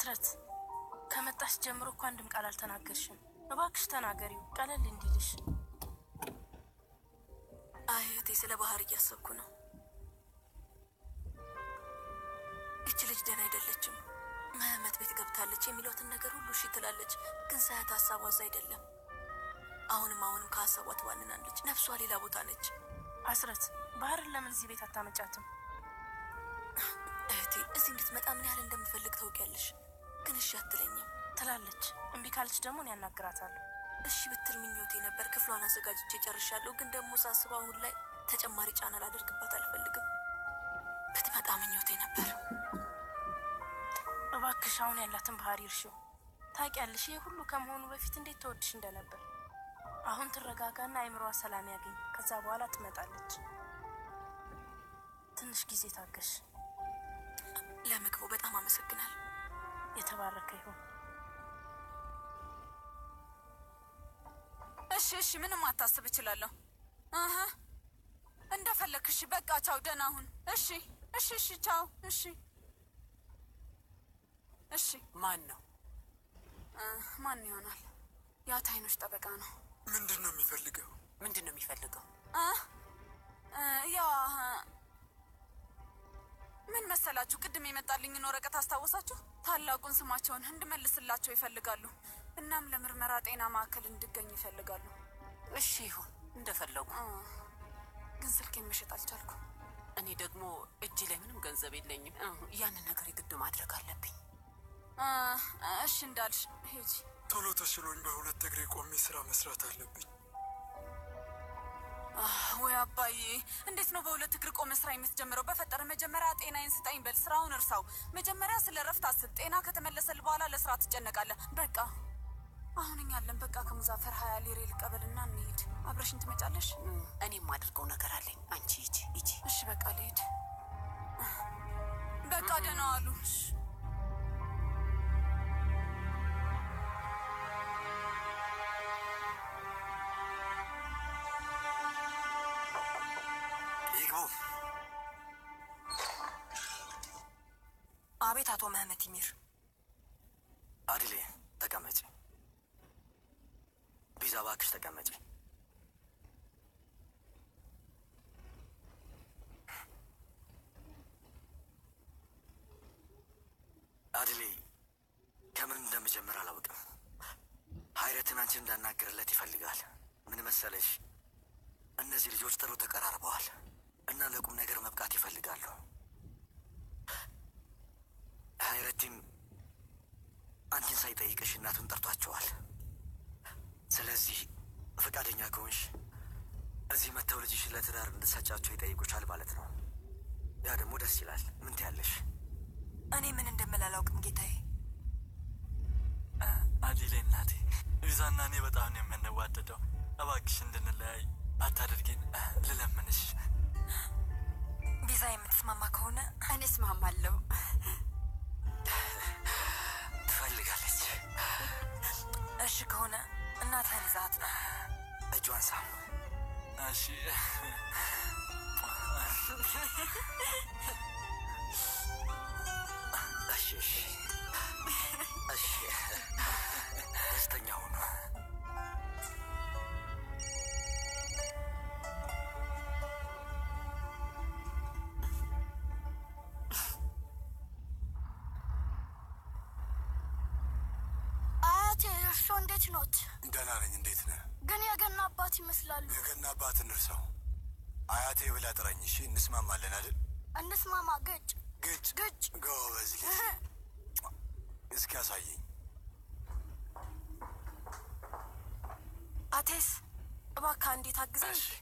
አስረት ከመጣሽ ጀምሮ እኮ አንድም ቃል አልተናገርሽም። እባክሽ ተናገሪው ቀለል እንዲልሽ። አይ እህቴ፣ ስለ ባህር እያሰብኩ ነው። ይቺ ልጅ ደህና አይደለችም። መህመት ቤት ገብታለች የሚሏትን ነገር ሁሉ እሺ ትላለች፣ ግን ሳያት ሀሳቧ እዛ አይደለም። አሁንም አሁንም ከሀሳቧ ትባንናለች። ነፍሷ ሌላ ቦታ ነች። አስረት ባህርን ለምን እዚህ ቤት አታመጫትም? እህቴ እዚህ እንድትመጣ ምን ያህል እንደምፈልግ ታውቂያለሽ፣ ግን እሺ አትለኝም። ትላለች። እምቢ ካለች ደግሞ እኔ ያናግራታለሁ። እሺ ብትል ምኞቴ ነበር። ክፍሏን አዘጋጅቼ ጨርሻለሁ፣ ግን ደግሞ ሳስበው አሁን ላይ ተጨማሪ ጫና ላደርግባት አልፈልግም። ብትመጣ ምኞቴ ነበር። እባክሽ አሁን ያላትን ባህሪ እርሺው። ታውቂያለሽ ይህ ሁሉ ከመሆኑ በፊት እንዴት ተወድሽ እንደነበር። አሁን ትረጋጋና አይምሮዋ ሰላም ያገኝ። ከዛ በኋላ ትመጣለች። ትንሽ ጊዜ ታገሽ። ለምግቡ በጣም አመሰግናል። የተባረከ ይሁን። እሺ እሺ፣ ምንም አታስብ እችላለሁ። አሀ እንደፈለክ። እሺ በቃ ቻው፣ ደህና ሁን። እሺ እሺ እሺ፣ ቻው። እሺ እሺ። ማን ነው? እ፣ ማን ይሆናል? ያ ታይኖች ጠበቃ ነው። ምንድን ነው የሚፈልገው? ምንድን ነው የሚፈልገው? እ፣ እ፣ ያ ምን መሰላችሁ፣ ቅድም የመጣልኝን ወረቀት አስታወሳችሁ? ታላቁን ስማቸውን እንድመልስላቸው ይፈልጋሉ። እናም ለምርመራ ጤና ማዕከል እንድገኝ ይፈልጋሉ። እሺ ይሁን እንደፈለጉ። እ፣ ግን ስልኬን መሸጥ አልቻልኩም። እኔ ደግሞ እጅ ላይ ምንም ገንዘብ የለኝም። እ፣ ያንን ነገር የግድ ማድረግ አለብኝ። እ፣ እሺ እንዳልሽ ሂጂ። ቶሎ ተሽሎኝ በሁለት እግሬ ቆሜ ስራ መስራት አለብኝ። ወይ አባዬ፣ እንዴት ነው በሁለት እግር ቆመ ስራ የምትጀምረው? በፈጠረ መጀመሪያ ጤናዬን ስጠኝ በል። ስራውን እርሳው። መጀመሪያ ስለ ረፍት አስብ። ጤና ከተመለሰል በኋላ ለስራ ትጨነቃለህ። በቃ አሁን እኛ አለን። በቃ ከሙዛፈር ሀያ ሊሬ ልቀበልና እንሂድ። አብረሽኝ ትመጫለሽ? እ፣ እኔ የማደርገው ነገር አለኝ። አንቺ ሂጂ ሂጂ። እሺ በቃ ልሂድ። በቃ ደህና ዋሉ። ይግቡ። አቤት አቶ መህመት ይሚር። አድሌ ተቀመጪ። ቢዛ እባክሽ ተቀመጪ። አድሌ ከምን እንደምጀምር አላውቅም። ሀይረትን አንቺን እንዳናግርለት ይፈልጋል። ምን መሰለሽ፣ እነዚህ ልጆች ጥሩ ተቀራርበዋል እና ለቁም ነገር መብቃት ይፈልጋሉ። ሀይረቲን አንቺን ሳይጠይቅሽ እናቱን ጠርቷቸዋል። ስለዚህ ፈቃደኛ ከሆንሽ እዚህ መጥተው ልጅሽ ለትዳር እንድትሰጫቸው ይጠይቁሻል ማለት ነው። ያ ደግሞ ደስ ይላል። ምን ትያለሽ? እኔ ምን እንደምል አላውቅም ጌታዬ። አዲሌ እናቴ፣ ቪዛና እኔ በጣም ነው የምንዋደደው። እባክሽ እንድንለያይ አታድርጊን፣ ልለምንሽ። ቢዛ የምትስማማ ከሆነ እኔ እስማማለሁ። ትፈልጋለች። እሺ ከሆነ እናትህን ይዛት ነው። እጇን ሳም። እሺ እሺ እሺ እሺ፣ ደስተኛ ሁኑ። አያቴ እርስዎ እንዴት ኖት? ደህና ነኝ። እንዴት ነህ? ግን የገና አባት ይመስላሉ። የገና አባት እንርሳው። አያቴ ብላ ጥረኝ። እሺ፣ እንስማማለን አይደል? እንስማማ። ግጭ ግጭ ግጭ። ጎበዝ ልጅ። እስኪ ያሳየኝ። አቴስ እባክህ እንዴት አግዘኝ። እሺ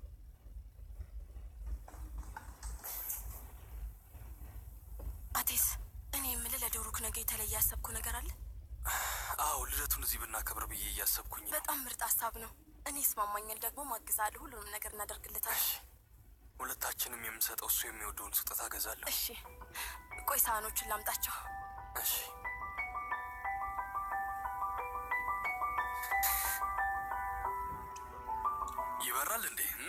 አቴስ እኔ የምልህ ለዶሩክ ነገ የተለየ ያሰብኩ ነገር አለ። አዎ፣ ልደቱን እዚህ ብናከብር ብዬ እያሰብኩኝ ነው። በጣም ምርጥ ሀሳብ ነው። እኔ ይስማማኛል። ደግሞ ማግዛለሁ። ሁሉንም ነገር እናደርግለታል። ሁለታችንም የምንሰጠው እሱ የሚወደውን ስጦታ እገዛለሁ። እሺ ቆይ ሳህኖቹን ላምጣቸው። እሺ ይበራል እንዴ? እም?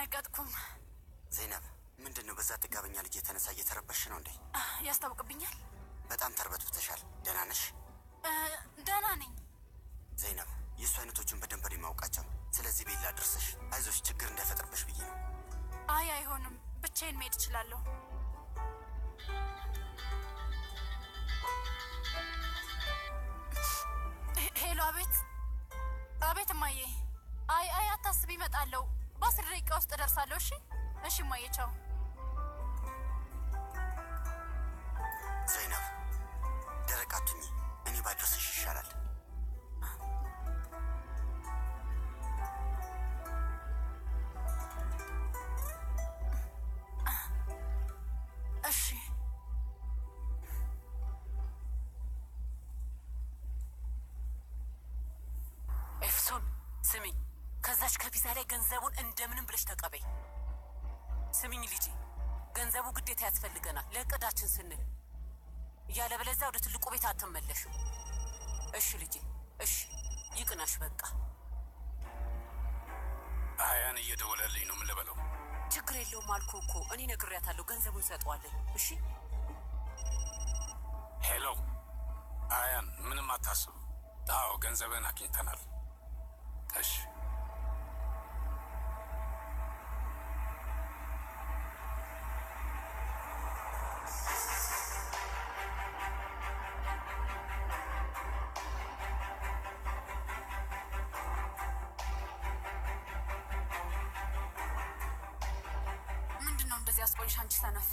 አልደነገጥኩም። ዘይነብ ምንድን ነው? በዛ ጥጋበኛ ልጅ የተነሳ እየተረበሽ ነው እንዴ? ያስታውቅብኛል። በጣም ተርበትብተሻል። ደህና ነሽ? እ፣ ደህና ነኝ። ዘይነብ የእሱ አይነቶቹን በደንብ ነው የማውቃቸው። ስለዚህ ቤላ ድርሰሽ አይዞሽ፣ ችግር እንዳይፈጥርብሽ ብዬ ነው። አይ አይሆንም፣ ብቻዬን መሄድ እችላለሁ። ሄ- ሄሎ፣ አቤት፣ አቤት እማዬ። አይ አይ፣ አታስቢ፣ እመጣለሁ። በአስር ደቂቃ ውስጥ እደርሳለሁ። እሺ፣ እሺ እማዬ፣ ቻው። ዘይነብ ደረቅ አትሁኚ። እኔ ባድርስሽ ይሻላል። እሺ ኤፍሶን ስሚ፣ ከዛች ከቪዛ ላይ ገንዘቡን እንደምንም ብለሽ ተቀበይ። ስሚኝ ልጄ፣ ገንዘቡ ግዴታ ያስፈልገናል ለእቅዳችን ስንል፣ እያለበለዚያ ወደ ትልቁ ቤት አትመለሽም። እሺ ልጄ፣ እሺ ይቅናሽ። በቃ አያን እየደወለልኝ ነው። ምን ልበለው? ችግር የለውም አልኩ እኮ እኔ ነግሬያታለሁ። ገንዘቡን እንሰጠዋለን። እሺ ሄሎ አያን፣ ምንም አታስብ። አዎ ገንዘብን አግኝተናል። እሺ ምንድን ነው እንደዚህ አስቆይሽ? አንቺ ሰነፍ፣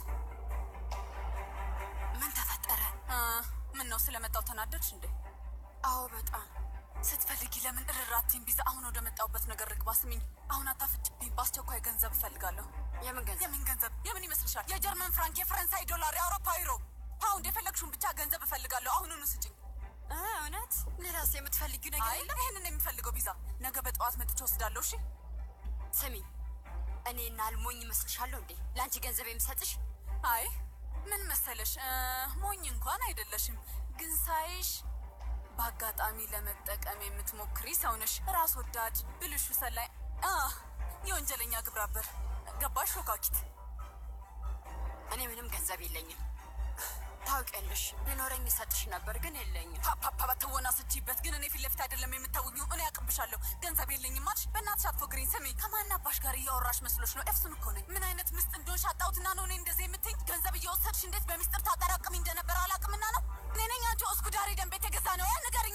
ምን ተፈጠረ? ምን ነው ስለመጣው ተናደድሽ እንዴ? አዎ በጣም ስትፈልጊ ለምን እርራቴን ቢዛ አሁን ወደ መጣሁበት ነገር ርግባ። ስሚኝ፣ አሁን አታፍጭብኝ። በአስቸኳይ ገንዘብ እፈልጋለሁ። የምን ገንዘብ? የምን ገንዘብ? የምን ይመስልሻል? የጀርመን ፍራንክ፣ የፈረንሳይ ዶላር፣ የአውሮፓ ዩሮ፣ ፓውንድ፣ የፈለግሽውን ብቻ ገንዘብ እፈልጋለሁ። አሁኑኑ ስጭኝ። እውነት? ሌላስ የምትፈልጊው ነገር የለም? ይህንን የሚፈልገው ቢዛ ነገ በጠዋት መጥቼ ወስዳለሁ። እሺ ስሚ፣ እኔ እና አልሞኝ ይመስልሻለሁ እንዴ ለአንቺ ገንዘብ የምሰጥሽ? አይ ምን መሰለሽ እ፣ ሞኝ እንኳን አይደለሽም፣ ግን ሳይሽ በአጋጣሚ ለመጠቀም የምትሞክሪ ሰው ነሽ። ራስ ወዳድ፣ ብልሹ ሰላይ፣ አ የወንጀለኛ ግብረ አበር። ገባሽ ሾካኪት? እኔ ምንም ገንዘብ የለኝም ታውቂያለሽ። ቢኖረኝ እሰጥሽ ነበር ግን የለኝም። ፓፓፓ ትወና ስቺበት፣ ግን እኔ ፊት ለፊት አይደለም የምታውኙ። እኔ ያቅብሻለሁ። ገንዘብ የለኝም አልሽ። በእናትሽ አትፎግሪኝ። ስሚ፣ ከማን አባሽ ጋር እያወራሽ መስሎሽ ነው? ኤፍሱን እኮ ነኝ። ምን አይነት ምስጥ እንደሆንሽ አጣሁትና ነው እኔ እንደዚህ የምትኝ። ገንዘብ እየወሰድሽ እንዴት በሚስጥር ታጠራቅሚ እንደነበረ አላቅምና ነው። እኔ ነኝ አንቺ እስኩዳሪ ደንብ የተገዛ ነው ያ ንገርኛ።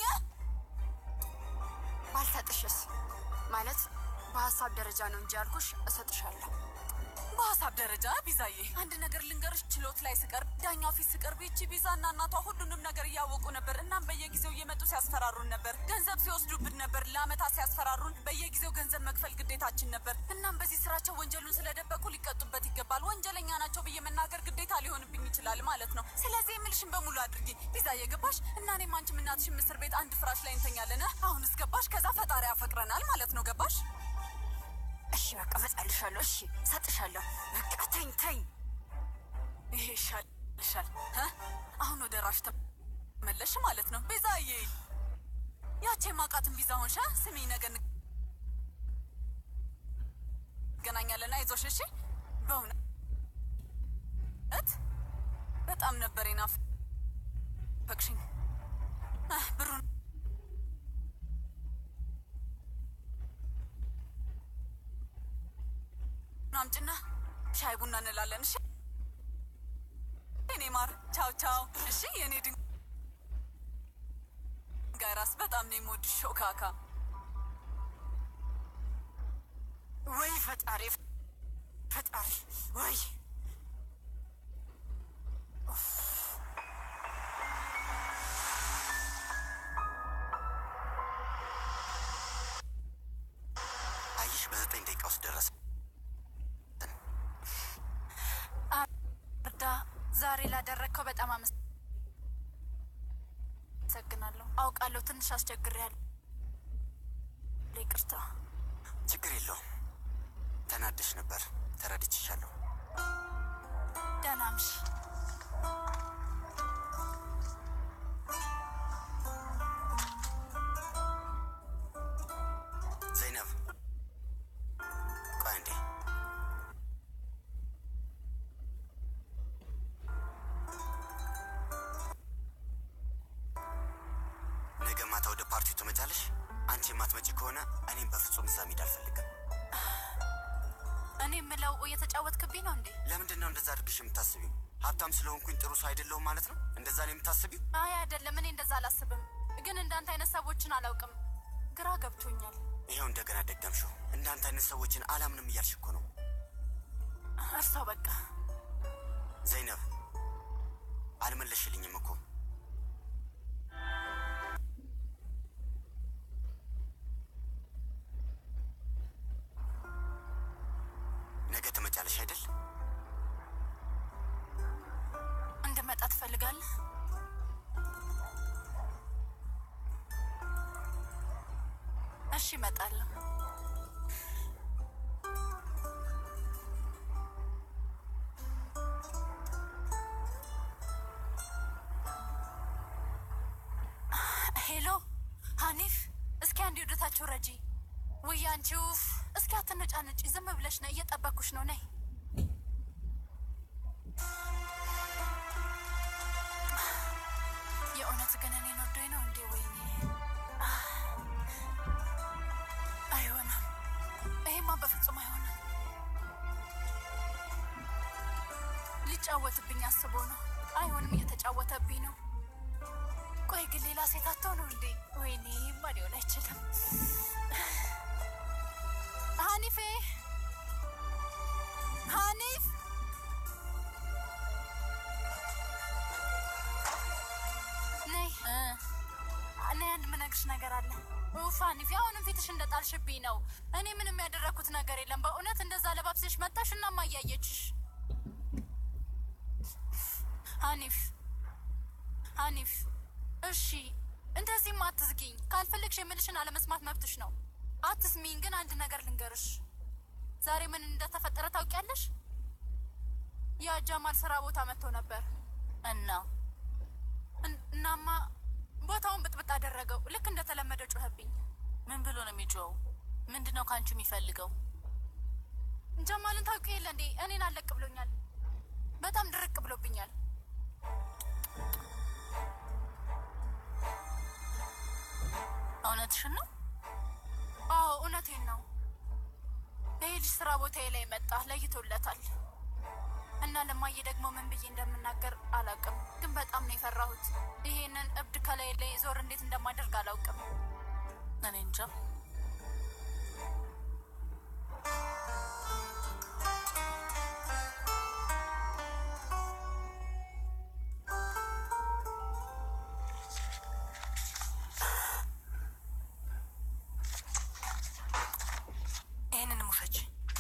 ባልሰጥሽስ? ማለት በሀሳብ ደረጃ ነው እንጂ ያልኩሽ እሰጥሻለሁ። በሀሳብ ደረጃ ቢዛዬ፣ አንድ ነገር ልንገርሽ። ችሎት ላይ ስቀርብ፣ ዳኛው ፊት ስቀርብ ይቺ ቢዛ እና እናቷ ሁሉንም ነገር እያወቁ ነበር። እናም በየጊዜው እየመጡ ሲያስፈራሩን ነበር። ገንዘብ ሲወስዱብን ነበር። ለአመታት ሲያስፈራሩን፣ በየጊዜው ገንዘብ መክፈል ግዴታችን ነበር። እናም በዚህ ስራቸው ወንጀሉን ስለደበቁ ሊቀጡበት ይገባል። ወንጀለኛ ናቸው ብዬ መናገር ግዴታ ሊሆንብኝ ይችላል ማለት ነው። ስለዚህ የምልሽን በሙሉ አድርጊ ቢዛዬ። ገባሽ? እና እኔም አንቺም እናትሽም እስር ቤት አንድ ፍራሽ ላይ እንተኛለን። አሁንስ ገባሽ? ከዛ ፈጣሪ ያፈቅረናል ማለት ነው። ገባሽ? እሺ በቃ እመጣልሻለሁ። እሺ እሰጥሻለሁ። በቃ ተኝ ተኝ። ይሄ ይሻልሻል። እ? አሁን ወደ ራሽ ተመለሽ ማለት ነው ቤዛዬ። ያቺ የማውቃትን ቢዛ ሆንሻ። ስሚ ነገ እንገናኛለን። አይዞሽ እሺ። በእውነት በጣም ነበር ናፈቅሽኝ። እ፣ ብሩን አምጪና ሻይ ቡና እንላለን። እሺ የኔ ማር፣ ቻው ቻው። እሺ የኔ ድንጋይ ራስ፣ በጣም ነው የምወድሽ ሾካካ። ወይ ፈጣሪ ፈጣሪ ወይ አየሽ፣ በዘጠኝ ደቂቃ ውስጥ ደረሰ። እርዳ፣ ዛሬ ላደረግከው በጣም አመሰግናለሁ። አውቃለሁ ትንሽ አስቸግሬያለሁ። ይቅርታ። ችግር የለውም። ተናደሽ ነበር፣ ተረድቼሻለሁ። ደህና እምሽ። ዘይነብ ቆይ እንዴ፣ ማታ ወደ ፓርቲው ትመጫለሽ? አንቺ የማትመጪ ከሆነ እኔም በፍጹም እዛ መሄድ አልፈልግም። እኔ የምለው እየተጫወትክብኝ ነው እንዴ? ለምንድን ነው እንደዛ አድርግሽ የምታስቢው? ሀብታም ስለሆንኩኝ ጥሩ ሰው አይደለሁም ማለት ነው? እንደዛ ነው የምታስቢው? አይ አይደለም፣ እኔ እንደዛ አላስብም። ግን እንዳንተ አይነት ሰዎችን አላውቅም። ግራ ገብቶኛል። ይኸው እንደገና ደገምሽው። እንዳንተ አይነት ሰዎችን አላምንም እያልሽ እኮ ነው እርሳው በቃ። ዘይነብ። አልመለሽልኝም እኮ ነገ ትመጫለሽ አይደል? እንድመጣ ትፈልጋለህ? እሺ እመጣለሁ። ሄሎ ሀኒፍ፣ እስኪ አንድ ወደታችሁ ረጂ። ውይ አንቺ ውፍ፣ እስኪ አትነጫነጪ። ዝም ብለሽ ነው፣ እየጠበኩሽ ነው። ነይ የእውነት ግን እኔን ወዶኝ ነው እንዴ? ወይኔ አይሆንም። ይሄማ በፍጹም አይሆንም። ሊጫወትብኝ አስቦ ነው። አይሆንም፣ እየተጫወተብኝ ነው። ቆይ ግን ሌላ ሴት አተው ነው እንዴ? ወይኔ ማ ሊሆን አይችልም። ሀኒፌ ሀኒፍ ነይ እኔ አንድ ምነግርሽ ነገር አለ። ኡፍ ሀኒፌ፣ አሁንም ፊትሽ እንደጣልሽብኝ ነው። እኔ ምንም ያደረግኩት ነገር የለም። በእውነት እንደዛ ለባብሰሽ መጣሽ እና ማያየችሽ ሀኒፍ ሀኒፍ እሺ እንደዚህም አትዝጊኝ። ካልፈለግሽ የምልሽን አለመስማት መብትሽ ነው። አትስሚኝ። ግን አንድ ነገር ልንገርሽ። ዛሬ ምን እንደተፈጠረ ታውቂያለሽ? ያ ጃማል ስራ ቦታ መጥቶ ነበር እና እናማ ቦታውን ብጥብጥ አደረገው። ልክ እንደተለመደው ጮኸብኝ። ምን ብሎ ነው የሚጮኸው? ምንድን ነው ከአንቺ የሚፈልገው? ጀማልን ታውቂ የለ እንዴ? እኔን አለቅ ብሎኛል። በጣም ድርቅ ብሎብኛል። እውነትሽን ነው? አዎ እውነቴን ነው። ይሄ ልጅ ስራ ቦታዬ ላይ መጣ፣ ለይቶለታል። እና ለማየ ደግሞ ምን ብዬ እንደምናገር አላውቅም፣ ግን በጣም ነው የፈራሁት። ይሄንን እብድ ከላይ ላይ ዞር እንዴት እንደማደርግ አላውቅም። እኔ እንጃ። ይህንንም ውሰጅ፣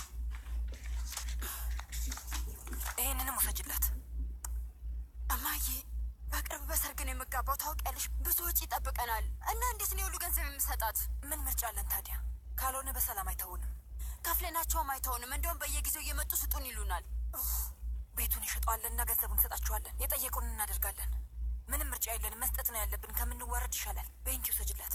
ይህንንም ውሰጅላት። እማዬ በቅርብ በሰርግ ነው የምጋባው ታውቂያለሽ። ብዙ ወጪ ይጠብቀናል እና እንዴት ነው የሁሉ ገንዘብ የምሰጣት? ምን ምርጫ አለን ታዲያ? ካልሆነ በሰላም አይተውንም። ከፍለናቸውም አይተውንም። እንደውም በየጊዜው እየመጡ ስጡን ይሉናል። ቤቱን ይሸጠዋለን እና ገንዘቡን እንሰጣቸዋለን። የጠየቁን እናደርጋለን። ምንም ምርጫ የለንም። መስጠት ነው ያለብን። ከምንዋረድ ይሻላል። በእንጂ ውሰጅላት።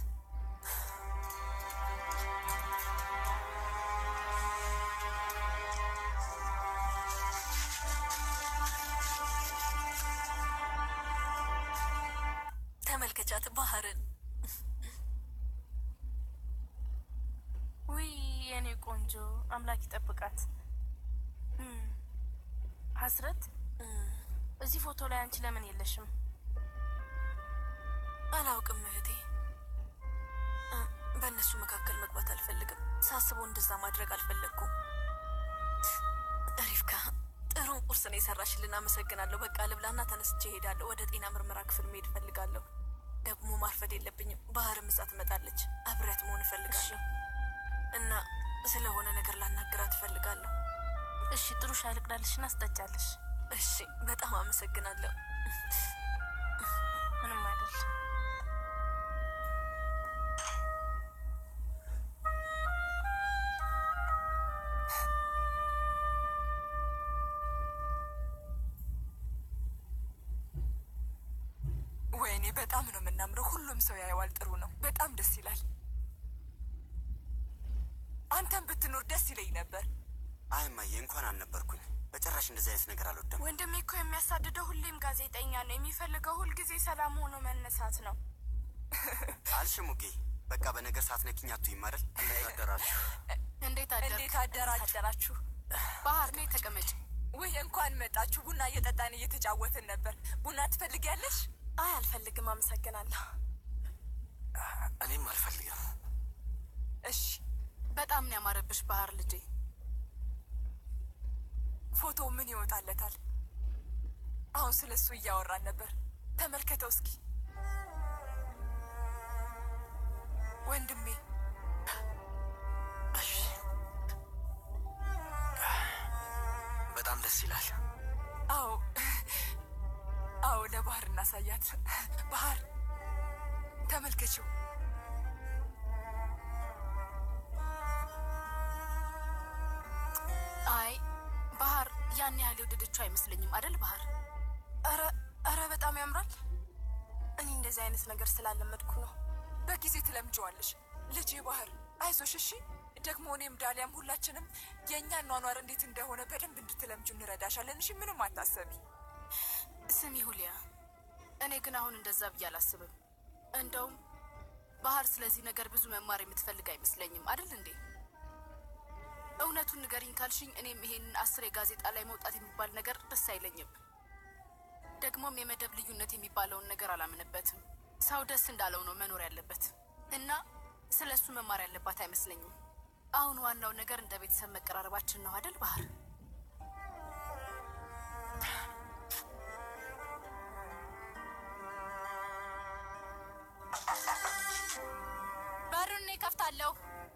ተመልከቻት ባህርን። ውይ የኔ ቆንጆ አምላክ ይጠብቃት። እም፣ ሀስረት እዚህ ፎቶ ላይ አንቺ ለምን የለሽም? አላውቅም እህቴ። እ፣ በእነሱ መካከል መግባት አልፈልግም። ሳስበው እንደዛ ማድረግ አልፈለግኩም። ሪፍካ ጥሩ ቁርስ ነው የሰራሽልን፣ አመሰግናለሁ። በቃ ልብላና ተነስቼ እሄዳለሁ። ወደ ጤና ምርመራ ክፍል መሄድ እፈልጋለሁ። ደግሞ ማርፈድ የለብኝም። ባህርም እዛ ትመጣለች። አብሬያት መሆን እፈልጋለሁ እና ስለሆነ ነገር ላናግራት እፈልጋለሁ። እሺ ጥሩ ሻይ ልቅዳልሽና አስጠጫለሽ። እሺ፣ በጣም አመሰግናለሁ። ምንም አይደል። ወይኔ በጣም ነው የምናምረው። ሁሉም ሰው ያየዋል። ጥሩ ነው። በጣም ደስ ይላል። አንተም ብትኖር ደስ ይለኝ ነበር። አይ እማዬ፣ እንኳን አልነበርኩኝ። በጭራሽ እንደዚህ አይነት ነገር አልወደም። ወንድሜ እኮ የሚያሳድደው ሁሌም ጋዜጠኛ ነው። የሚፈልገው ሁልጊዜ ሰላም ሆኖ መነሳት ነው። አልሽ ሙጌ። በቃ በነገር ሳትነኪኝ አትይም አይደል? እንዴት አደራችሁ? እንዴት አደር እንዴት አደራችሁ? ባህር ላይ ተቀመጭ። ውይ እንኳን መጣችሁ። ቡና እየጠጣን እየተጫወትን ነበር። ቡና ትፈልጊያለሽ? አይ አልፈልግም፣ አመሰግናለሁ። እኔም አልፈልግም። እሺ። በጣም ነው ያማረብሽ ባህር ልጄ። ፎቶ ምን ይወጣለታል? አሁን ስለ እሱ እያወራን ነበር። ተመልከተው እስኪ ወንድሜ። በጣም ደስ ይላል። አዎ አዎ፣ ለባህር እናሳያት። ባህር ተመልከችው። አይ ባህር ያን ያህል የወደደችው አይመስለኝም አደል ባህር? ኧረ ኧረ በጣም ያምራል። እኔ እንደዚህ አይነት ነገር ስላለመድኩ ነው። በጊዜ ትለምጀዋለሽ ልጄ ባህር። አይዞሽ እሺ። ደግሞ እኔም ዳሊያም ሁላችንም የእኛን ኗኗር እንዴት እንደሆነ በደንብ እንድትለምጁ እንረዳሻለን። እሺ፣ ምንም አታሰቢ። ስሚ ሁሊያ፣ እኔ ግን አሁን እንደዛ ብዬ አላስብም። እንደውም ባህር ስለዚህ ነገር ብዙ መማር የምትፈልግ አይመስለኝም አደል እንዴ? እውነቱን ንገሪኝ ካልሽኝ እኔም ይሄንን አስር የጋዜጣ ላይ መውጣት የሚባል ነገር ደስ አይለኝም። ደግሞም የመደብ ልዩነት የሚባለውን ነገር አላምንበትም። ሰው ደስ እንዳለው ነው መኖር ያለበት እና ስለ እሱ መማር ያለባት አይመስለኝም። አሁን ዋናው ነገር እንደ ቤተሰብ መቀራረባችን ነው አደል ባህር? በሩን እኔ ከፍታለሁ።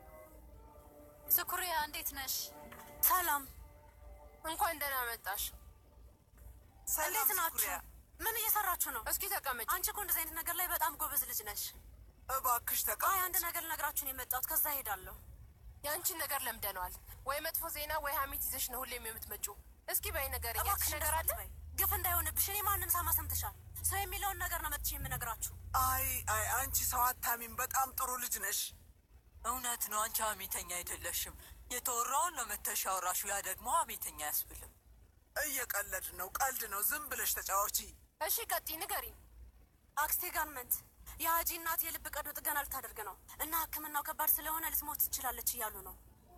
ስኩሪያ እንዴት ነሽ? ሰላም፣ እንኳን ደህና መጣሽ። እንዴት ናችሁ? ምን እየሰራችሁ ነው? እስኪ ተቀመጭ። አንቺ እኮ እንደዚህ አይነት ነገር ላይ በጣም ጎበዝ ልጅ ነሽ። እባክሽ አይ ተቀመጥ። አንድ ነገር ልነግራችሁ ነው የመጣሁት። ከዛ ሄዳለሁ። የአንቺን ነገር ለምደነዋል። ወይ መጥፎ ዜና ወይ ሀሜት ይዘሽ ነው ሁሌም የምትመጪው። እስኪ በይ ነገር እባክሽ ነገር አለ። በይ። ግፍ እንዳይሆንብሽ። እኔ ማንም ሳማ ሰምተሻል። ሰው የሚለውን ነገር ነው መጥቼ የምነግራችሁ። አይ አይ አንቺ ሰው አታሚም። በጣም ጥሩ ልጅ ነሽ። እውነት ነው። አንቺ ሀሜተኛ አይደለሽም። የተወራውን ነው መተሽ ያወራሽው። ያ ደግሞ ሀሜተኛ አያስብልም። እየቀለድ ነው፣ ቀልድ ነው። ዝም ብለሽ ተጫዋቺ። እሺ ቀጥይ፣ ንገሪኝ። አክስቴ ጋርመንት የሀጂ እናት የልብ ቀዶ ጥገና ልታደርግ ነው እና ሕክምናው ከባድ ስለሆነ ልትሞት ትችላለች እያሉ ነው።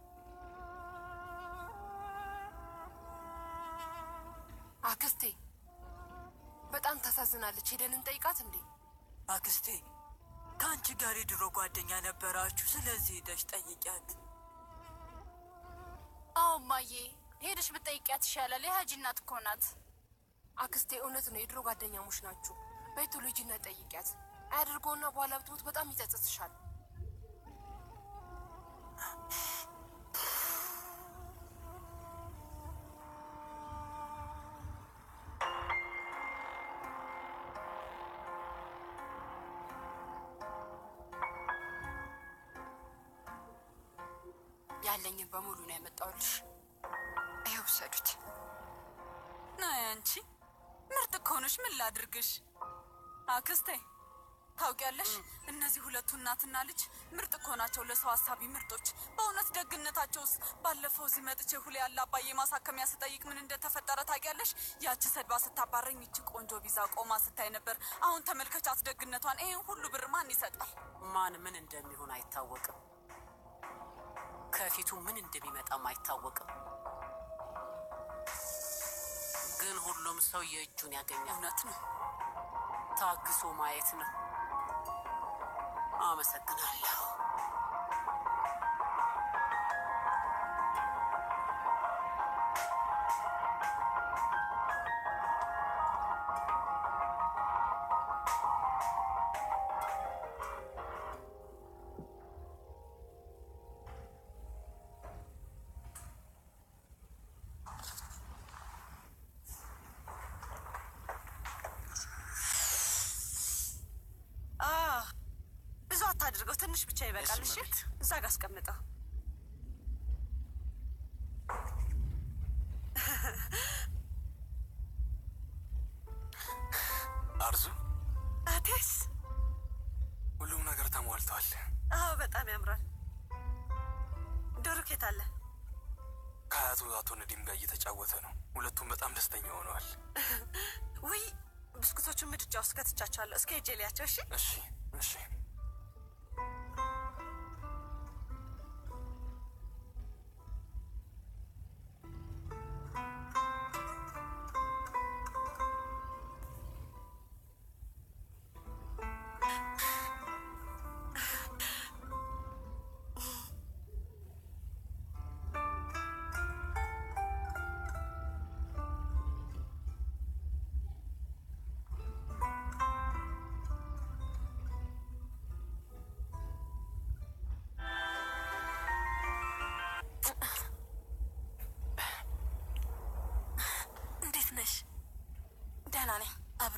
አክስቴ በጣም ታሳዝናለች። ሄደን እንጠይቃት እንዴ? አክስቴ ከአንቺ ጋር የድሮ ጓደኛ ነበራችሁ። ስለዚህ ሄደሽ ጠይቂያት። አዎ እማዬ፣ ሄደሽ ብትጠይቂያት ይሻላል። የሀጂ እናት እኮ ናት። አክስቴ እውነት ነው፣ የድሮ ጓደኛሞች ናችሁ። በይ ቶሎ ሂጂና ጠይቂያት። አያድርገውና በኋላ ብትሞት በጣም ይጸጽትሻል። ያለኝን በሙሉ ነው ያመጣሁልሽ። ይኸው ውሰዱት። ናይ አንቺ ምርጥ እኮ ነሽ። ምን ላድርግሽ አክስቴ? ታውቂያለሽ እነዚህ ሁለቱ እናትና ልጅ ምርጥ እኮ ናቸው። ለሰው ሀሳቢ ምርጦች። በእውነት ደግነታቸውስ። ባለፈው እዚህ መጥቼ ሁሌ ያለ አባዬ ማሳከሚያ ስጠይቅ ምን እንደተፈጠረ ታውቂያለሽ? ያቺ ሰድባ ስታባረኝ ይቺ ቆንጆ ቪዛ ቆማ ስታይ ነበር። አሁን ተመልከቻት ደግነቷን። ይሄን ሁሉ ብር ማን ይሰጣል? ማን ምን እንደሚሆን አይታወቅም። ከፊቱ ምን እንደሚመጣም አይታወቅም። ግን ሁሉም ሰው የእጁን ያገኛል። እውነት ነው። ታግሶ ማየት ነው። አመሰግናለሁ። ብዙ አታድርገው፣ ትንሽ ብቻ ይበቃል። እሺ፣ እዛ ጋር አስቀምጠው። አርዙ፣ አቴስ፣ ሁሉም ነገር ተሟልቷል። አዎ፣ በጣም ያምራል። ዶሮ ኬት አለ? ከአያቱ አቶ ነዲም ጋር እየተጫወተ ነው። ሁለቱም በጣም ደስተኛ ሆነዋል። ውይ፣ ብስኩቶቹን ምድጃ ውስጥ ከትቻቸዋለሁ። እስከ ሄጄ ልያቸው። እሺ፣ እሺ፣ እሺ።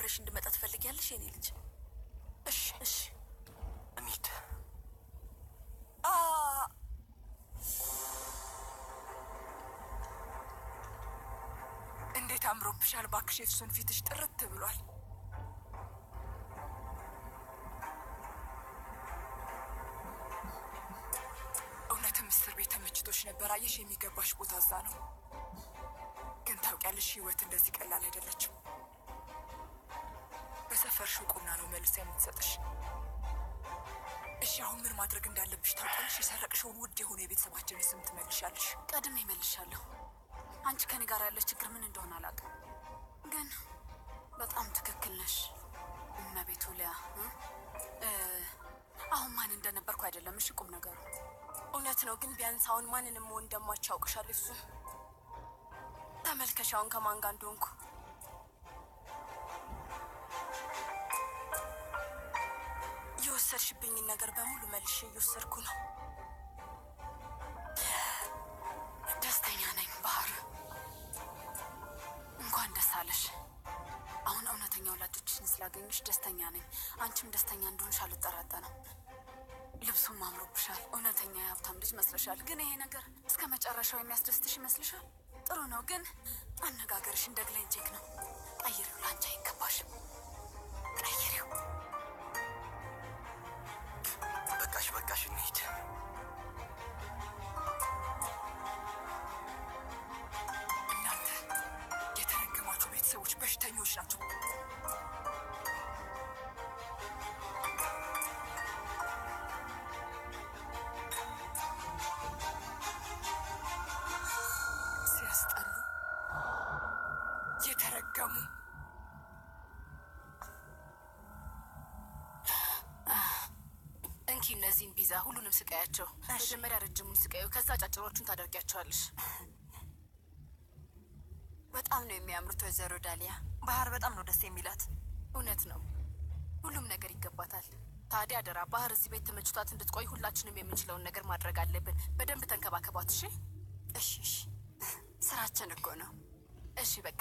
አብረሽ እንድመጣ ትፈልጊያለሽ የኔ ልጅ? እሺ እሺ እንሂድ። አ እንዴት አምሮብሻል! እባክሽ የፍሱን ፊትሽ ጥርት ብሏል። እውነትም እስር ቤት ተመችቶሽ ነበር። አየሽ፣ የሚገባሽ ቦታ እዛ ነው። ግን ታውቂያለሽ፣ ህይወት እንደዚህ ቀላል አይደለችም። በሰፈርሽው ቁና ነው መልሳ የምትሰጥሽ። እሺ፣ አሁን ምን ማድረግ እንዳለብሽ ታውቂያለሽ? የሰረቅሽውን ውድ የሆነ የቤተሰባችንን ስም ትመልሻለሽ። ቀድሜ እመልሻለሁ። አንቺ ከኔ ጋር ያለች ችግር ምን እንደሆነ አላውቅም፣ ግን በጣም ትክክል ነሽ እመቤቱ ሊያ እ? እ፣ አሁን ማን እንደነበርኩ አይደለም። እሺ ቁም ነገሩ እውነት ነው፣ ግን ቢያንስ አሁን ማንንም መሆን እንደማች ያውቅሻል። እሱ ተመልከሽ አሁን ከማን ጋር እንደሆንኩ። የወሰድሽብኝን ነገር በሙሉ መልሼ እየወሰድኩ ነው። ደስተኛ ነኝ ባህር። እንኳን ደስ አለሽ። አሁን እውነተኛ ወላጆችን ስላገኘሽ ደስተኛ ነኝ። አንቺም ደስተኛ እንደሆንሽ አልጠራጠርም። ልብሱም አምሮብሻል። እውነተኛ የሀብታም ልጅ መስለሻል። ግን ይሄ ነገር እስከ መጨረሻው የሚያስደስትሽ ይመስልሻል? ጥሩ ነው፣ ግን አነጋገርሽ እንደ ግሌንጄክ ነው። ቀይሪው፣ ለአንቺ አይገባሽም። ቀይሪው። በቃሽ በቃሽ፣ እንሂድ። እናንተ የተረገማችሁ ቤተሰቦች በሽተኞች ናቸው። ሲያስጠሉ፣ የተረገሙ እንኪ እነዚህን ቢዛ ሁሉንም ስቃያቸው። መጀመሪያ ረጅሙን ስቃዩ፣ ከዛ ጫጭሮቹን ታደርጊያቸዋለሽ። በጣም ነው የሚያምሩት ወይዘሮ ዳሊያ። ባህር በጣም ነው ደስ የሚላት። እውነት ነው፣ ሁሉም ነገር ይገባታል። ታዲያ አደራ ባህር እዚህ ቤት ተመችቷት እንድትቆይ ሁላችንም የምንችለውን ነገር ማድረግ አለብን። በደንብ ተንከባከቧት። እሺ እሺ እሺ፣ ስራችን እኮ ነው። እሺ በቃ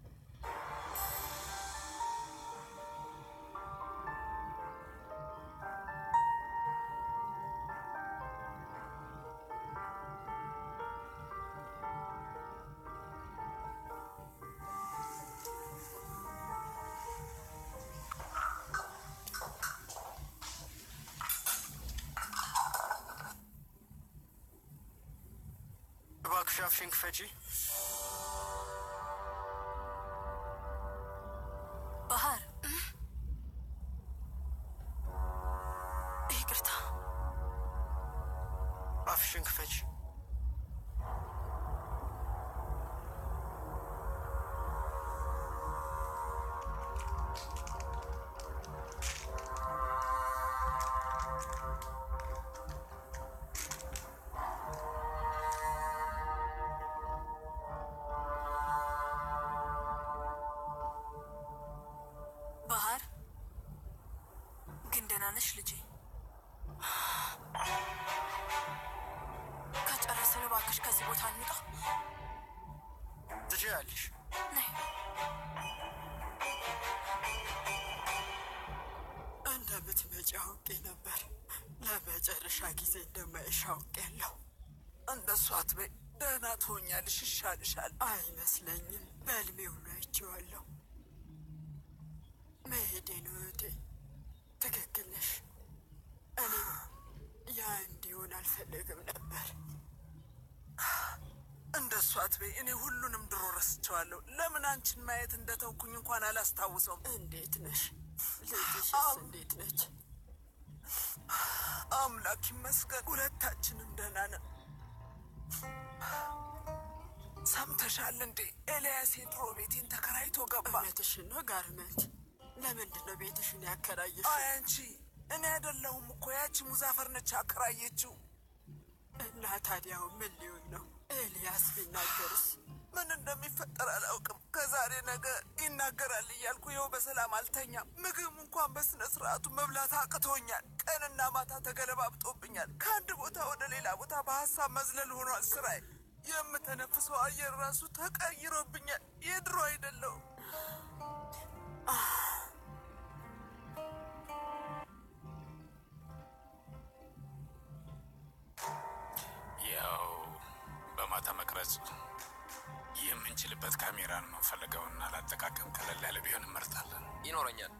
እባክሽ አፍሽን ክፈቺ። ባህር ይቅርታ፣ አፍሽን ክፈቺ። ባህር ግን ደህና ነሽ ልጄ? ከጨረስን እባክሽ ከዚህ ቦታ እንውጣ። ትችያለሽ። ነይ። እንደምትመጪ አውቄ ነበር። ለመጨረሻ ጊዜ እንደማይሽ አውቄያለሁ። እንደሱ አትበይ። ደህና ትሆኛለሽ፣ ይሻልሻል። አይመስለኝም። በህልሜ ሁሉ አይቼዋለሁ። መሄዴ ነው እህቴ። ትክክል ነሽ። እኔም ያ እንዲሆን አልፈለግም ነበር። እንደሱ አትበይ። እኔ ሁሉንም ድሮ ረስቸዋለሁ። ለምን አንቺን ማየት እንደተውኩኝ እንኳን አላስታውሰውም። እንዴት ነሽ? ልጅሽስ እንዴት ነች? አምላክ ይመስገን፣ ሁለታችንም ደህና ነን። ሰምተሻል እንዴ? ኤልያስ የድሮ ቤቴን ተከራይቶ ገባ። እውነትሽን ነው ጋርመንት። ለምንድን ነው ቤትሽን ያከራየሽ? አይ አንቺ፣ እኔ አይደለሁም እኮ ያቺ ሙዛፈር ነች ያከራየችው። እና ታዲያው ምን ሊሆን ነው? ኤልያስ ቢናገርስ ምን እንደሚፈጠር አላውቅም። ከዛሬ ነገ ይናገራል እያልኩ ይኸው በሰላም አልተኛም። ምግብ እንኳን በስነ ስርዓቱ መብላት አቅቶኛል። ቀንና ማታ ተገለባብጦብኛል። ከአንድ ቦታ ወደ ሌላ ቦታ በሀሳብ መዝለል ሆኗል ስራዬ። የምተነፍሰው አየር ራሱ ተቀይሮብኛል። የድሮ አይደለሁም። ያው በማታ መቅረጽ የምንችልበት ካሜራ ነው የምንፈልገውና ላጠቃቀም ቀለል ያለ ቢሆን እንመርጣለን። ይኖረኛል።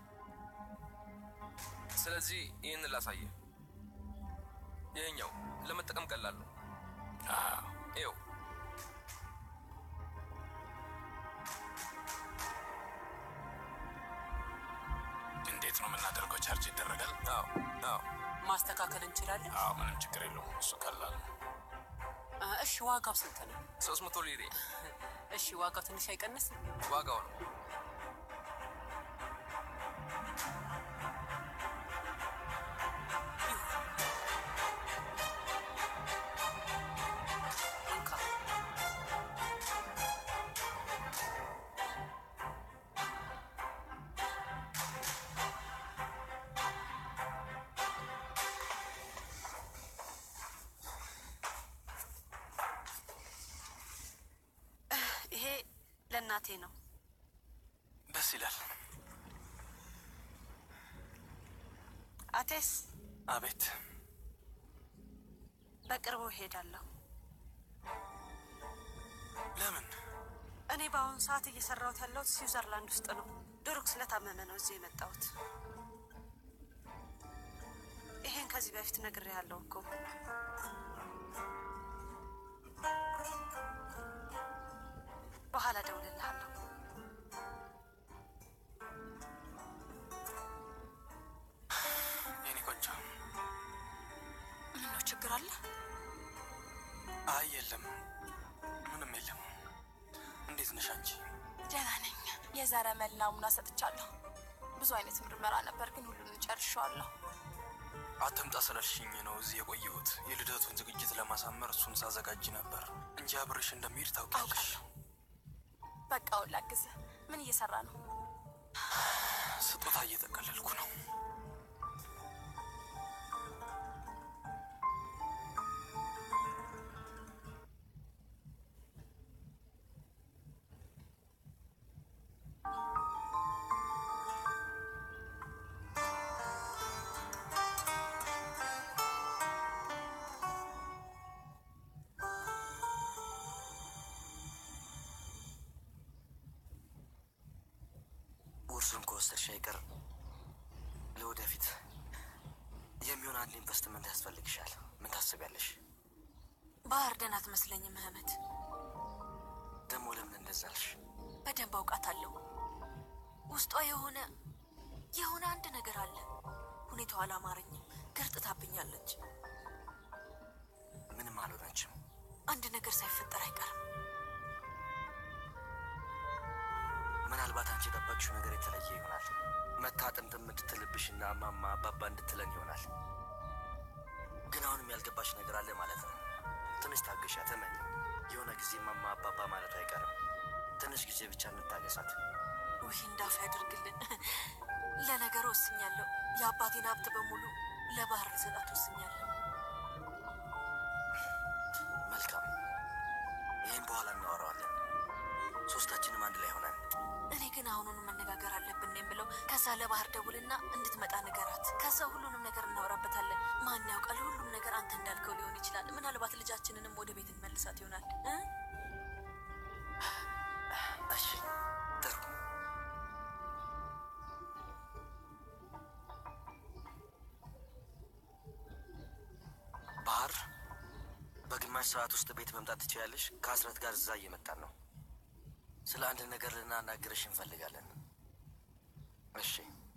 ስለዚህ ይህንን ላሳየ። ይህኛው ለመጠቀም ቀላል ነው። ይኸው እንዴት ነው የምናደርገው? ቻርጅ ይደረጋል? አዎ አዎ። ማስተካከል እንችላለን። አዎ፣ ምንም ችግር የለውም። እሱ ቀላል ነው። አ፣ እሺ ዋጋው ስንት ነው? ሶስት መቶ ሊሬ እሺ ዋጋው ትንሽ አይቀንስም? ዋጋው ነው። እንካ። ይሄ ለእናቴ ነው። ደስ ይላል። አቴስ አቤት። በቅርቡ እሄዳለሁ። ለምን? እኔ በአሁኑ ሰዓት እየሰራሁት ያለሁት ስዊዘርላንድ ውስጥ ነው። ዱሩክ ስለታመመ ነው እዚህ የመጣሁት። ይሄን ከዚህ በፊት ነግሬሃለሁ እኮ። በኋላ እደውልልሃለሁ። የኔ ቆንጆ። ምነው ችግር አለ? አይ የለም፣ ምንም የለም። እንዴት ነሽ አንቺ? ደህና ነኝ። የዘረ መል ናሙና ሰጥቻለሁ። ብዙ አይነት ምርመራ ነበር፣ ግን ሁሉንም ጨርሼዋለሁ። አትምጣ ስላልሽኝ ነው እዚህ የቆየሁት። የልደቱን ዝግጅት ለማሳመር እሱን ሳዘጋጅ ነበር እንጂ አብሬሽ እንደሚሄድ ታውቂያለሽ። በቃ አሁን ላግዝህ። ምን እየሰራ ነው? ስጦታ እየጠቀለልኩ ነው። ውርሱን ከወሰድሽ አይቀር ለወደፊት የሚሆን አንድ ኢንቨስትመንት ያስፈልግሻል። ምን ታስቢያለሽ? ባህር ደህና አትመስለኝም ምህመት። ደግሞ ለምን እንደዛ አልሽ? በደንብ አውቃታለሁ። ውስጧ የሆነ የሆነ አንድ ነገር አለ። ሁኔታው አላማረኝም። ገርጥታብኛለች። ምንም አልሆነችም። አንድ ነገር ሳይፈጠር አይቀርም። ምናልባት አንቺ የጠበቅሽው ነገር የተለየ ይሆናል። መታ ጥምጥም እንድትልብሽና እማማ አባባ እንድትለን ይሆናል። ግን አሁንም ያልገባሽ ነገር አለ ማለት ነው። ትንሽ ታገሻ፣ ተመኝ። የሆነ ጊዜ እማማ አባባ ማለቱ አይቀርም። ትንሽ ጊዜ ብቻ እንታገሳት። ውይ እንዳፍ ያደርግልን። ለነገሩ ወስኛለሁ። የአባቴን ሀብት በሙሉ ለባህር ልሰጣት ወስኛለሁ። መልካም፣ ይህም በኋላ እናወራዋለን። ሶስታችንም አንድ ላይ ሆነን እኔ ግን አሁኑኑ መነጋገር አለብን ነው የምለው። ከዛ ለባህር ደውልና እንድትመጣ ንገራት። ከዛ ሁሉንም ነገር እናወራበታለን። ማን ያውቃል፣ ሁሉም ነገር አንተ እንዳልከው ሊሆን ይችላል። ምናልባት ልጃችንንም ወደ ቤት እንመልሳት ይሆናል እ እሺ፣ ጥሩ። ባህር፣ በግማሽ ሰዓት ውስጥ ቤት መምጣት ትችያለሽ። ከአስረት ጋር እዛ እየመጣን ነው። ስለ አንድ ነገር ልናናግርሽ እንፈልጋለን። እሺ።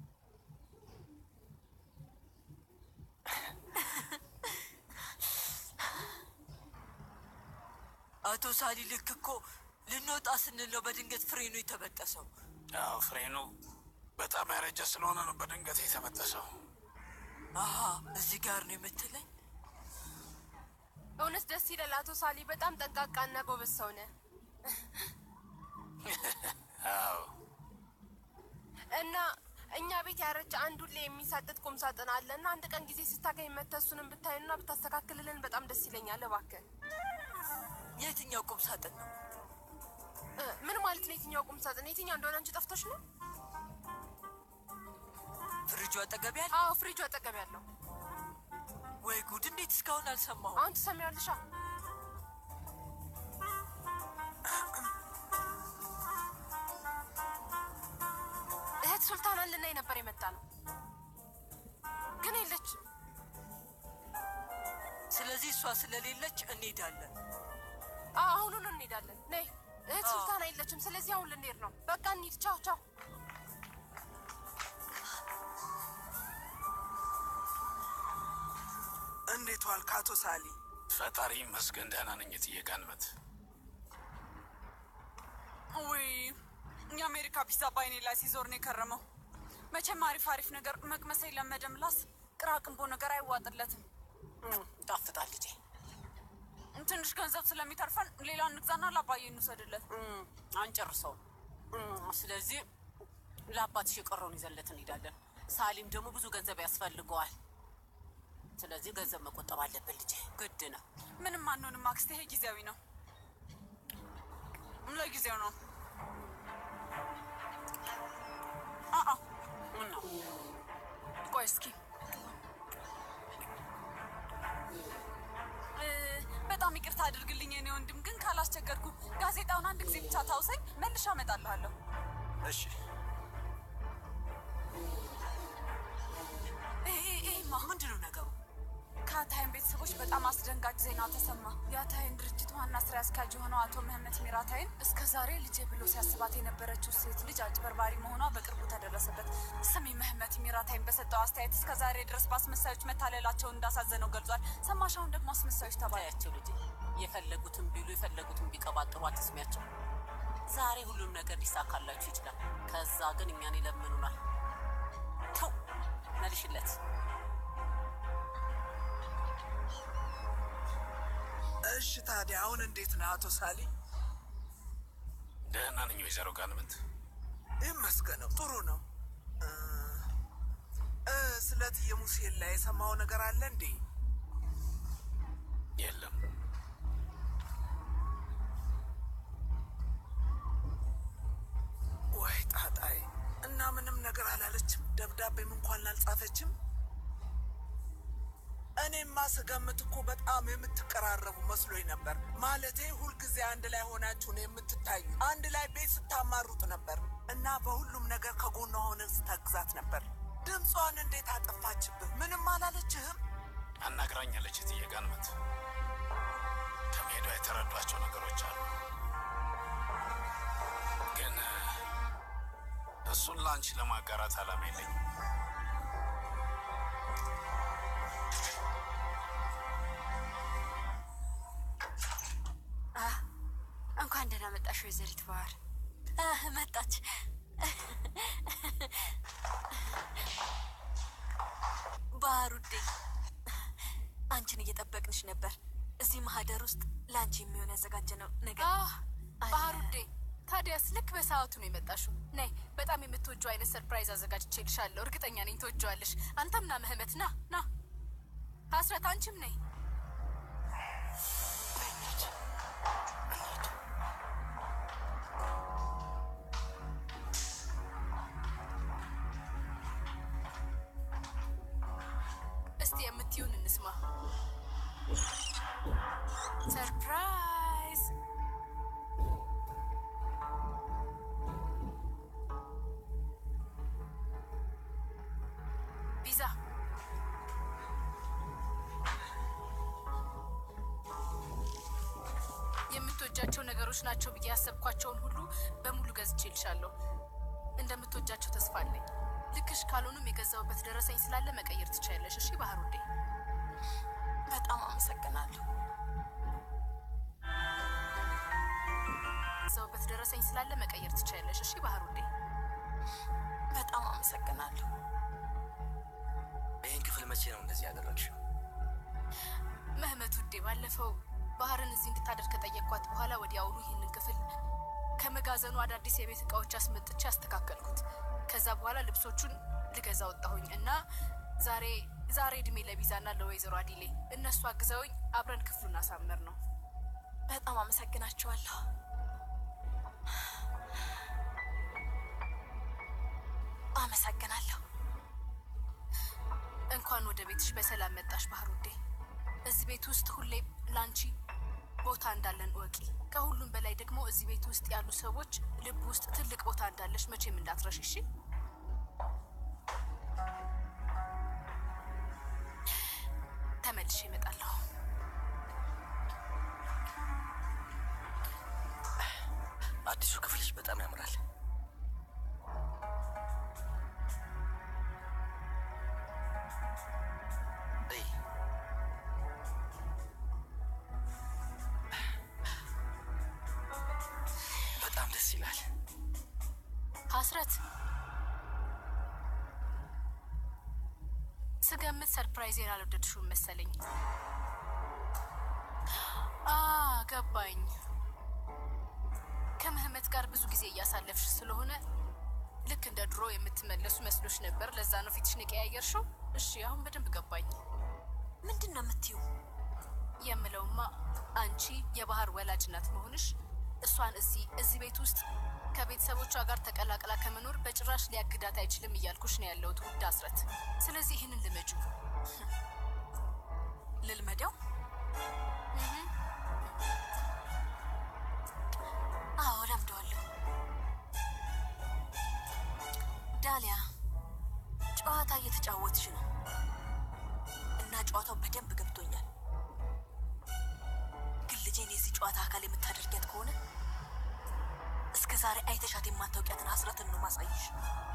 አቶ ሳሊ ልክ እኮ ልንወጣ ስንል ነው በድንገት ፍሬኑ የተበጠሰው። አዎ ፍሬኑ በጣም ያረጀ ስለሆነ ነው በድንገት የተበጠሰው። አሀ እዚህ ጋር ነው የምትለኝ? እውነት ደስ ይላል። አቶ ሳሊ በጣም ጠንቃቃና ጎበዝ ሰው ነህ። አዎ እና እኛ ቤት ያረጀ አንድ ሁሌ የሚሳጥጥ ቁም ሳጥን አለ እና አንድ ቀን ጊዜ ስታገኝ መተህ እሱንም ብታዩና ብታስተካክልልን በጣም ደስ ይለኛል። እባክህ። የትኛው ቁም ሳጥን ነው? እ፣ ምን ማለት ነው? የትኛው ቁም ሳጥን? የትኛው እንደሆነ አንቺ ጠፍቶሽ ነው? ፍሪጁ አጠገብ ያለ? አዎ ፍሪጁ አጠገብ ያለው። ወይ ጉድ! እንዴት እስካሁን አልሰማሁም? አሁን ትሰሚያለሻ? እህት ሱልጣናን ልናይ ነበር የመጣ ነው፣ ግን የለችም። ስለዚህ እሷ ስለሌለች እንሄዳለን። አዎ አሁኑን እንሄዳለን። ነይ እህት ሱልጣና የለችም። ስለዚህ አሁን ልንሄድ ነው። በቃ እንሂድ። ቻው ቻው። እንዴት ዋልክ አቶ ሳሊ? ፈጣሪ ይመስገን ደህና ነኝ። እትዬ ጋንመት ውይ የአሜሪካ ፒዛ በአይኔ ላይ ሲዞር ነው የከረመው። መቼም አሪፍ አሪፍ ነገር መቅመስ የለመደ ምላስ ቅራቅንቦ ነገር አይዋጥለትም። ጣፍጣል ልጄ። ትንሽ ገንዘብ ስለሚተርፈን ሌላ እንግዛና ለአባዬ እንውሰድለት። አንጨርሰውም። ስለዚህ ለአባትሽ የቀረውን ይዘንለት እንሄዳለን። ሳሊም ደግሞ ብዙ ገንዘብ ያስፈልገዋል። ስለዚህ ገንዘብ መቆጠብ አለብን ልጄ፣ ግድ ነው። ምንም አንሆንም አክስቴ፣ ይሄ ጊዜያዊ ነው፣ ለጊዜው ነው። አአ ነው ቆይ እስኪ እ፣ በጣም ይቅርታ አድርግልኝ የኔ ወንድም፣ ግን ካላስቸገርኩ ጋዜጣውን አንድ ጊዜ ብቻ ታውሰኝ፣ መልሼ አመጣልሃለሁ። እሺ ይሄማ ምንድን ነው ነገሩ? ከአታይን ቤተሰቦች በጣም አስደንጋጭ ዜና ተሰማ። የአታይን ድርጅት ዋና ስራ አስኪያጅ የሆነው አቶ ምህመት ሚራታይን እስከ ዛሬ ልጄ ብሎ ሲያስባት የነበረችው ሴት ልጅ አጭበርባሪ መሆኗ በቅርቡ ተደረሰበት። ስሚ ምህመት ሚራታይን በሰጠው አስተያየት እስከ ዛሬ ድረስ በአስመሳዮች መታለላቸውን እንዳሳዘነው ገልጿል። ሰማሻውን ደግሞ አስመሳዮች ተባያቸው ልጄ የፈለጉትን ቢሉ የፈለጉትን ቢቀባጥሩ አትስሚያቸው። ዛሬ ሁሉም ነገር ሊሳካላችሁ ይችላል። ከዛ ግን እኛን ይለምኑናል። ተው መልሽለት። እሺ ታዲያ አሁን እንዴት ነህ አቶ ሳሊ? ደህና ነኝ ወይዘሮ ጋንመት። ይመስገነው ጥሩ ነው። እ እ ስለ እትዬ ሙሴን ላይ የሰማው ነገር አለ እንዴ? የለም ወይ ጣጣይ እና ምንም ነገር አላለችም? ደብዳቤም እንኳን አልጻፈችም? እኔማ ስገምት እኮ በጣም የምትቀራረቡ መስሎኝ ነበር። ማለቴ ሁልጊዜ አንድ ላይ ሆናችሁ ነው የምትታዩ። አንድ ላይ ቤት ስታማሩጥ ነበር እና በሁሉም ነገር ከጎኗ ሆነ ስታግዛት ነበር። ድምጿን እንዴት አጠፋችብህ? ምንም አላለችህም? አናግራኛለች እትዬ ጋንመት። ከመሄዷ የተረዷቸው ነገሮች አሉ፣ ግን እሱን ለአንቺ ለማጋራት አላማ የለኝም። እንኳን ደህና መጣሽ ወይዘሪት ባህር። መጣች። ባህር ውዴ፣ አንቺን እየጠበቅንሽ ነበር። እዚህ ማህደር ውስጥ ለአንቺ የሚሆን ያዘጋጀነው ነገር ባህር ውዴ፣ ታዲያስ ልክ በሰዓቱ ነው የመጣሽው። ነይ፣ በጣም የምትወጂው አይነት ሰርፕራይዝ አዘጋጅቼልሻለሁ። እርግጠኛ ነኝ ትወጂዋለሽ። አንተም ና ምህመት፣ ና ና። ሀስረት፣ አንቺም ነይ። እስቲ የምትዩን እንስማ። ሰርፕራይዝ! ፒዛ የምትወጃቸው ነገሮች ናቸው ብዬ ያሰብኳቸውን ሁሉ በሙሉ ገዝቼልሻለሁ። እንደምትወጃቸው ተስፋ አለኝ። ልክሽ ካልሆኑም የገዛውበት ደረሰኝ ስላለ መቀየር ትችያለሽ። እሺ ባህር ውዴ። በጣም አመሰግናለሁ። የገዛውበት ደረሰኝ ስላለ መቀየር ትችያለሽ። እሺ ባህር ውዴ። በጣም አመሰግናለሁ። ይህን ክፍል መቼ ነው እንደዚህ ያደረግሽው? ምህመት ውዴ፣ ባለፈው ባህርን እዚህ እንድታደር ከጠየቅኳት በኋላ ወዲያውኑ ይህንን ክፍል ከመጋዘኑ አዳዲስ የቤት እቃዎች አስመጥቼ አስተካከልኩት። ከዛ በኋላ ልብሶቹን ልገዛ ወጣሁኝ እና ዛሬ ዛሬ እድሜ ለቢዛና ለወይዘሮ አዲሌ እነሱ አግዘውኝ አብረን ክፍሉን አሳመር ነው። በጣም አመሰግናቸዋለሁ። አመሰግናለሁ። እንኳን ወደ ቤትሽ በሰላም መጣሽ ባህር ውዴ። እዚህ ቤት ውስጥ ሁሌም ላንቺ ቦታ እንዳለን እወቂ። ከሁሉም በላይ ደግሞ እዚህ ቤት ውስጥ ያሉ ሰዎች ልብ ውስጥ ትልቅ ቦታ እንዳለሽ መቼም እንዳትረሽ እሺ። ተመልሼ እመጣለሁ። አዲሱ ክፍልሽ በጣም ያምራል። እይ፣ በጣም ደስ ይላል። ሀስረት ስገምት ሰርፕራይዜን አልወደድሽውም መሰለኝ። አ ገባኝ። ከምህመት ጋር ብዙ ጊዜ እያሳለፍሽ ስለሆነ ልክ እንደ ድሮ የምትመለሱ መስሎሽ ነበር። ለዛ ነው ፊትሽን የቀያየርሽው። እሺ አሁን በደንብ ገባኝ። ምንድን ነው የምትዩ? የምለውማ አንቺ የባህር ወላጅ እናት መሆንሽ እሷን እዚህ እዚህ ቤት ውስጥ ከቤተሰቦቿ ጋር ተቀላቅላ ከመኖር በጭራሽ ሊያግዳት አይችልም እያልኩሽ ነው ያለሁት ውድ አስረት። ስለዚህ ይህንን ልመጁ ልልመደው? አዎ ለምደዋለሁ። ዳሊያ ጨዋታ እየተጫወትሽ ነው እና ጨዋታው በደንብ ገብቶኛል። ግን ልጄን የዚህ ጨዋታ አካል የምታደርጊያት ከሆነ እስከ ዛሬ አይተሻት የማታውቂያትን ሀስረትን ነው ማሳይሽ።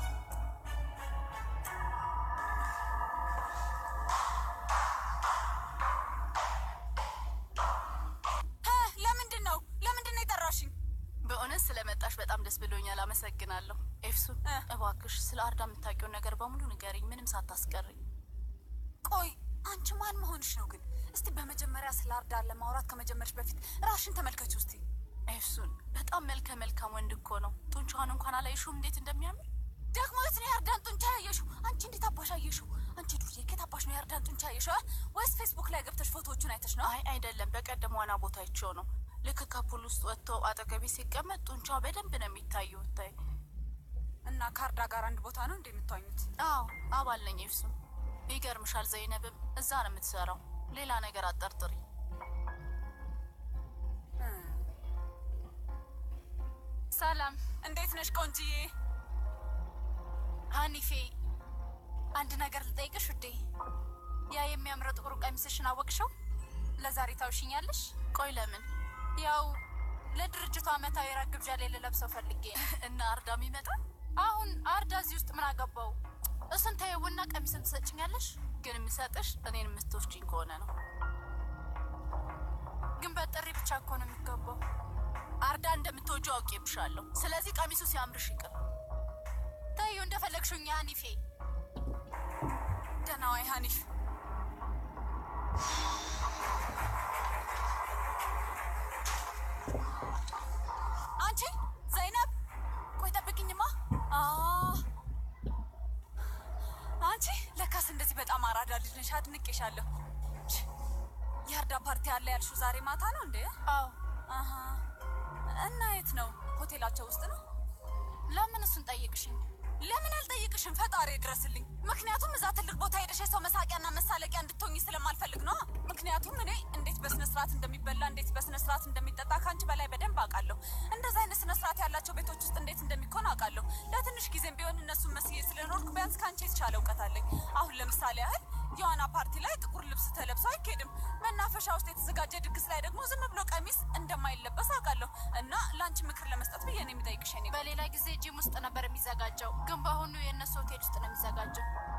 ለምንድን ነው ለምንድን ነው የጠራሽኝ? በእውነት ስለመጣሽ በጣም ደስ ብሎኛል። አመሰግናለሁ። ኤፍሱን እባክሽ ስለ አርዳ የምታውቂውን ነገር በሙሉ ንገሪኝ፣ ምንም ሳታስቀሪኝ። ቆይ አንቺ ማን መሆንሽ ነው ግን? እስቲ በመጀመሪያ ስለ አርዳ ለማውራት ከመጀመርሽ በፊት ራሽን ተመልከች ውስቲ። ኤፍሱን በጣም መልከ መልካም ወንድ እኮ ነው። ጡንቻዋን እንኳን አላይሽውም እንዴት እንደሚያምር። ደግሞ የት ነው የአርዳን ጡንቻ ያየሽው? አንቺ እንዴት አባሽ አየሽው? አንቺ ዱርዬ ከየት አባሽ ነው የአርዳን ጡንቻ ያየሽው? አ? ወይስ ፌስቡክ ላይ ገብተሽ ፎቶዎቹን አይተሽ ነው? አይ አይደለም፣ በቀደም ዋና ቦታ አይቼው ነው። ልክ ከፑል ውስጥ ወጥቶ አጠገቤ ሲቀመጥ ጡንቻው በደንብ ነው የሚታየው። ታይ እና ከአርዳ ጋር አንድ ቦታ ነው እንደ የምትዋኙት? አዎ አባል ነኝ ኤፍሱን። ይገርምሻል፣ ዘይነብም እዛ ነው የምትሰራው። ሌላ ነገር አጠርጥሪ። ሰላም፣ እንዴት ነሽ ቆንጂዬ? ሀኒፌ፣ አንድ ነገር ልጠይቅሽ ውዴ። ያ የሚያምረው ጥቁር ቀሚስሽን አወቅሽው? ለዛሬ ታውሽኛለሽ? ቆይ ለምን? ያው ለድርጅቱ ዓመታዊ ራት ግብዣ ላይ ልለብሰው ፈልጌ ነው። እና አርዳም ይመጣል። አሁን አርዳ እዚህ ውስጥ ምን አገባው? እሱን ተይውና ቀሚስን ትሰጭኛለሽ። ግን የምሰጥሽ እኔን የምትወስጂኝ ከሆነ ነው። ግን በጥሪ ብቻ እኮ ነው የሚገባው። አርዳ እንደምትወጂው አውቄብሻለሁ። ስለዚህ ቀሚሱ ሲያምርሽ ይቅር። ተይው እንደፈለግሽኝ ሀኒፌ። ደህና ዋይ ሀኒፍ። አንቺ ዘይነብ፣ ቆይ ጠብቅኝማ። አ አንቺ ለካስ እንደዚህ በጣም አራዳ ልጅ ነሽ። አድንቄሻለሁ። የአርዳ ፓርቲ አለ ያልሽው ዛሬ ማታ ነው እንዴ? አዎ። አሀ። እና የት ነው? ሆቴላቸው ውስጥ ነው። ለምን እሱን ጠይቅሽኝ? ለምን አልጠይቅሽም? ፈጣሪ ድረስልኝ። ምክንያቱም እዛ ትልቅ ቦታ ሄደሽ የሰው መሳቂያና መሳለቂያ እንድትሆኝ ስለማልፈልግ ነው። ምክንያቱም እኔ እንዴት በስነ ስርዓት እንደሚበላ እንዴት በስነ ስርዓት እንደሚጠጣ ከአንቺ በላይ በደንብ አውቃለሁ። እንደዛ አይነት ስነ ስርዓት ያላቸው ቤቶች ውስጥ እንዴት እንደሚኮን አውቃለሁ። ለትንሽ ጊዜም ቢሆን እነሱን መስዬ ስለኖርኩ ቢያንስ ከአንቺ የተሻለ እውቀት አለኝ። አሁን ለምሳሌ ያህል የዋና ፓርቲ ላይ ጥቁር ልብስ ተለብሶ አይኬድም። መናፈሻ ውስጥ የተዘጋጀ ድግስ ላይ ደግሞ ዝም ብሎ ቀሚስ እንደማይለበስ አውቃለሁ። እና ለአንቺ ምክር ለመስጠት ብዬ ነው የሚጠይቅሽ። በሌላ ጊዜ ጂም ውስጥ ነበር የሚዘጋጀው፣ ግን በአሁኑ የእነሱ ሆቴል ውስጥ ነው የሚዘጋጀው።